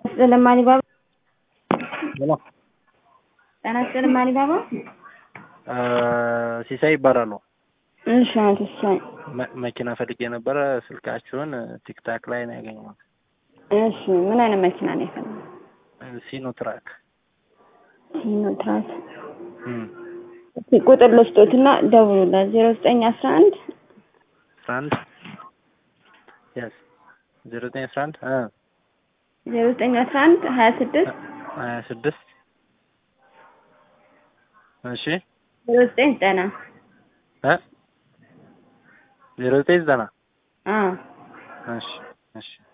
ይስጥልን ማሊባባ ሄሎ ጤና ይስጥልን ማሊባባ ሲሳይ ይባላሉ። እሺ አቶ ሲሳይ መ- መኪና ፈልጌ ነበረ። ስልካችሁን ቲክታክ ላይ ነው ያገኘሁት። እሺ ምን አይነት መኪና ነው የፈለገው? ሲኖ ትራክ ሲኖትራክ እም፣ እስኪ ቁጥር ልስጦትና ደውሉላት ዜሮ ዘጠኝ አስራ አንድ አስራ አንድ የስ ዜሮ ዘጠኝ አስራ አንድ እ ዜሮ ዘጠኝ አስራ አንድ ሀያ ስድስት ሀያ ስድስት እሺ ዜሮ ዘጠኝ ዘጠና እ ዜሮ ዘጠኝ ዘጠና አዎ እሺ እሺ